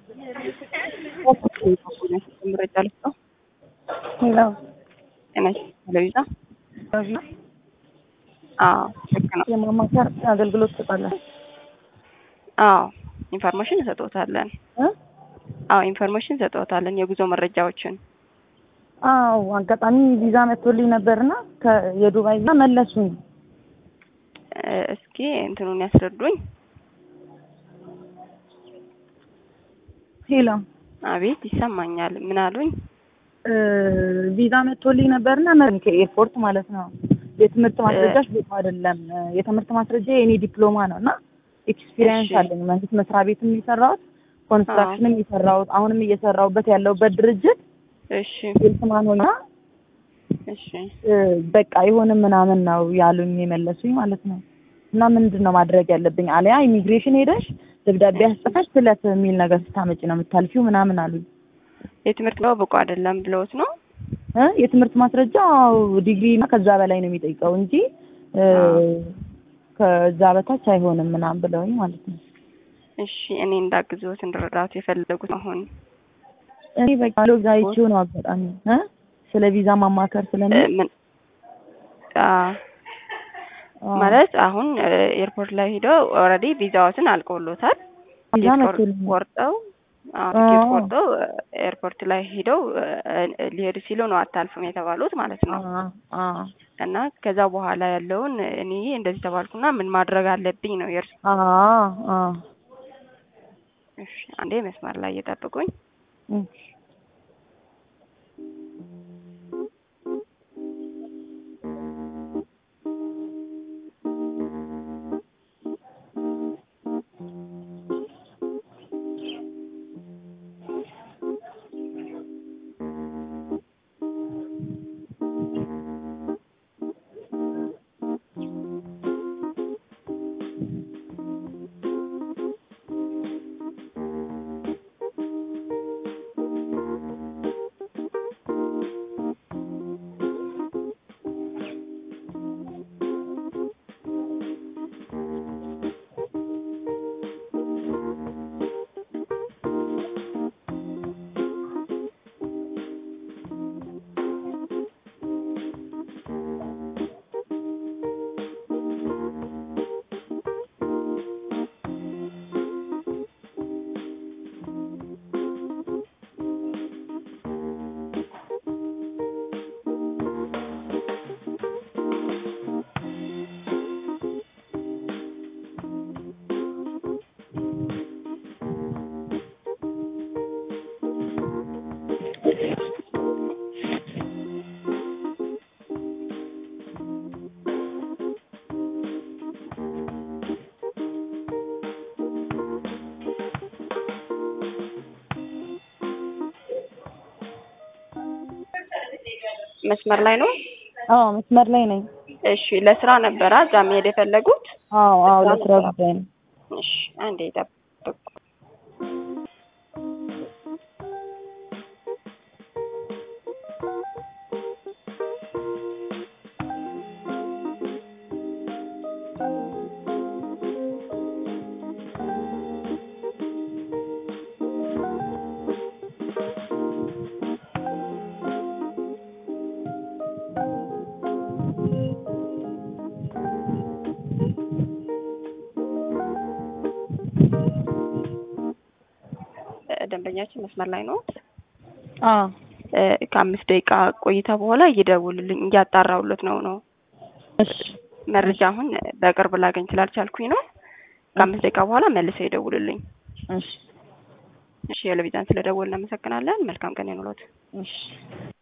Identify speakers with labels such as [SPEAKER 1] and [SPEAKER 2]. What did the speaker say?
[SPEAKER 1] መረጃ ልስጠው።
[SPEAKER 2] ሄሎ
[SPEAKER 1] ጤና ቴሌቪዛ አዎ ልክ ነው።
[SPEAKER 2] የማማከር አገልግሎት ትሰጣለህ?
[SPEAKER 1] አዎ ኢንፎርሜሽን እንሰጥዎታለን።
[SPEAKER 2] እ?
[SPEAKER 1] አዎ ኢንፎርሜሽን እንሰጥዎታለን። የጉዞ መረጃዎችን
[SPEAKER 2] አዎ አጋጣሚ ቪዛ መጥቶልኝ ነበርና የዱባይ ቪዛ መለሱኝ።
[SPEAKER 1] እ፣ እስኪ እንትኑን ያስረዱኝ።
[SPEAKER 2] ሄሎ
[SPEAKER 1] አቤት ይሰማኛል። ምን አሉኝ?
[SPEAKER 2] እ፣ ቪዛ መጥቶልኝ ነበርና መ- ከኤርፖርት ማለት ነው። የትምህርት ማስረጃሽ ቦታ አይደለም። የትምህርት ማስረጃ የኔ ዲፕሎማ ነው እና ኤክስፒሪየንስ
[SPEAKER 1] እሺ።
[SPEAKER 2] አለኝ። መንግስት መስሪያ ቤትም የሰራሁት ኮንስትራክሽንም የሰራሁት አሁንም እየሰራሁበት ያለሁበት ድርጅት
[SPEAKER 1] እሺ
[SPEAKER 2] ሴልስማን ሆና
[SPEAKER 1] እሺ
[SPEAKER 2] እ፣ በቃ አይሆንም ምናምን ነው ያሉኝ የመለሱኝ ማለት ነው። እና ምንድን ነው ማድረግ ያለብኝ? አሊያ ኢሚግሬሽን ሄደሽ ደብዳቤ አስጽፈሽ ስለት የሚል ነገር ስታመጪ ነው የምታልፊው ምናምን አሉኝ።
[SPEAKER 1] የትምህርት ነው ብቁ አይደለም ብለውት ነው?
[SPEAKER 2] እ የትምህርት ማስረጃ ዲግሪ እና ከዛ በላይ ነው የሚጠይቀው እንጂ እ፣
[SPEAKER 1] አዎ።
[SPEAKER 2] ከዛ በታች አይሆንም ምናምን ብለውኝ ማለት ነው።
[SPEAKER 1] እሺ እኔ እንዳግዝዎት እንድረዳት የፈለጉት አሁን
[SPEAKER 2] እኔ በቃ ሎዛ አይቼው ነው አጋጣሚ እ ስለ ቪዛ ማማከር
[SPEAKER 1] እ፣
[SPEAKER 2] ስለምን
[SPEAKER 1] ምን አ ማለት አሁን እ፣ ኤርፖርት ላይ ሄደው ኦልሬዲ ቪዛዎትን አልቆሎታል።
[SPEAKER 2] ቪዛ
[SPEAKER 1] ቲኬት
[SPEAKER 2] መቶልኝ
[SPEAKER 1] ቆርጠው አዎ፣ ቲኬት
[SPEAKER 2] አዎ።
[SPEAKER 1] ቆርጠው እ፣ ኤርፖርት ላይ ሄደው እ፣ ሊሄዱ ሲሉ ነው አታልፍም የተባሉት ማለት ነው። እና ከዛ በኋላ ያለውን እኔ እንደዚህ ተባልኩና ምን ማድረግ አለብኝ ነው የእርሱ። እሺ አንዴ መስመር ላይ እየጠብቁኝ። መስመር ላይ ነው።
[SPEAKER 2] አዎ መስመር ላይ ነኝ።
[SPEAKER 1] እሺ ለስራ ነበረ እዛ መሄድ የፈለጉት?
[SPEAKER 2] አዎ አዎ ለስራ ጉዳይ ነው።
[SPEAKER 1] እሺ አንዴ ጠብቁ። እ፣ ደንበኛችን መስመር ላይ ነው።
[SPEAKER 2] አዎ
[SPEAKER 1] እ፣ ከአምስት ደቂቃ ቆይታ በኋላ እየደውልልኝ እያጣራሁለት ነው ነው
[SPEAKER 2] እሺ
[SPEAKER 1] መረጃ አሁን በቅርብ ላገኝ ስላልቻልኩኝ ነው። ከአምስት ደቂቃ በኋላ መልሰው ይደውልልኝ።
[SPEAKER 2] እሺ
[SPEAKER 1] እሺ የለቪዛን ስለደወልን እናመሰግናለን። መልካም ቀን ይኑሮት።
[SPEAKER 2] እሺ